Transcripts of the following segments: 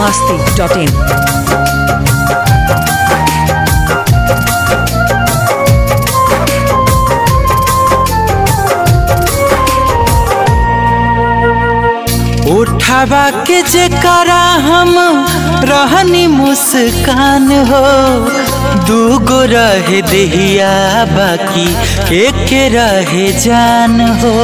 masti.in. उठावा के जेकरा हम रहनी मुस्कान हो दूगो रहे देहिया बाकी एक रहे जान हो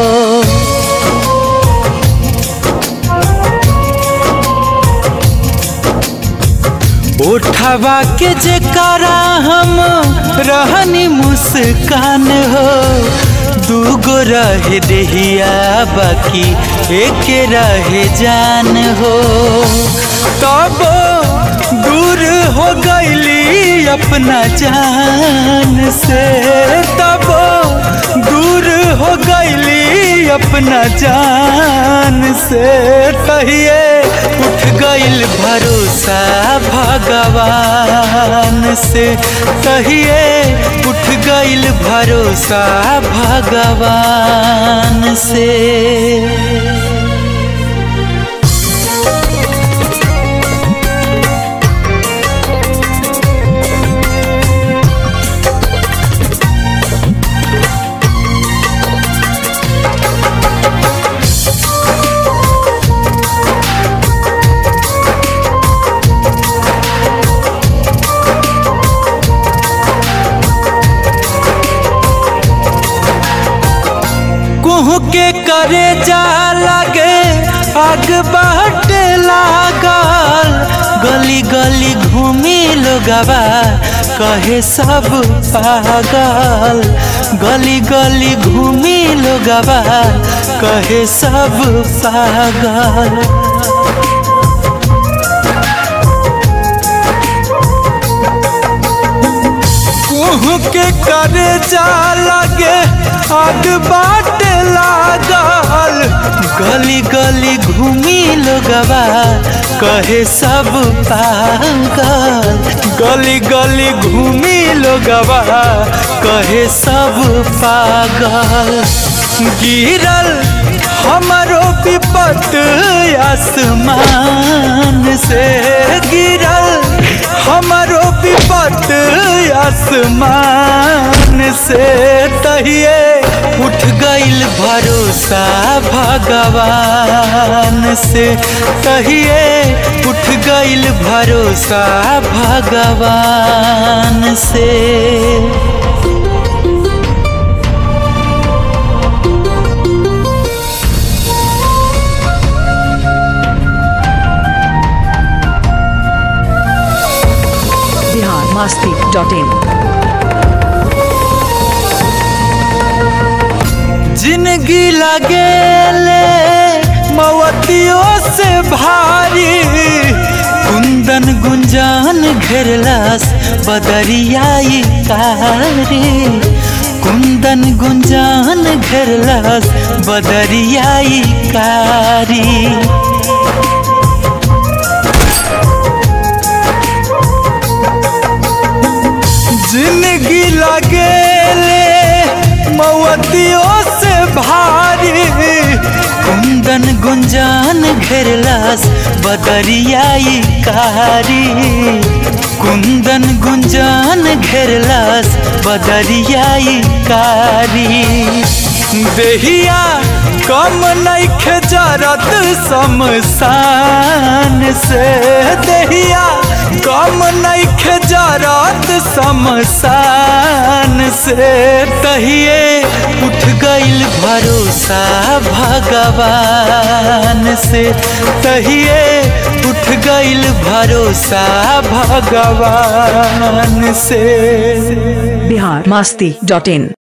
उठावा के जेकरा हम रहनी मुस्कान हो दूगो रहे देहिया बाकी एक रहे जान हो तब दूर हो गईली अपना जान से तब दूर हो गईली अपना जान से कहिए उठ गईल भरोसा भगवान से कहिए उठ गईल भरोसा भगवान से कुहू के करे जा लगे आग बाट लागल गली गली घूमी लोगवा कहे सब पागल गली गली घूमी लोगवा कहे सब पागल कुहू के करे जा लगे आग बाट लागल गली गली घूमी लोगवा कहे सब पागल गली गली घूमी लोगवा कहे सब पागल गिरल हमारो विपत आसमान से गिरल हमारो विपत आसमान से तहिए उठ गईल भरोसा भगवान से तहिए उठ गईल भरोसा भगवान से Bihar masti.in. जिंदगी लगेले मवतियों से भारी कुंदन गुंजान घेरलास बदरियाई कारी कुंदन गुंजान घेरलास बदरियाई कारी जिंदगी लगेले मवतियों से भारी कुंदन गुंजान घेरलास बदरियाई कारी कुंदन गुंजान घेरलास बदरियाई कारी देहिया कम नइखे जरत शमशान से देहिया कम नइखे जरत शमशान से तहिए उठ गईल भरोसा भगवान से तहिए उठ गईल भरोसा भगवान से Bihar masti.in.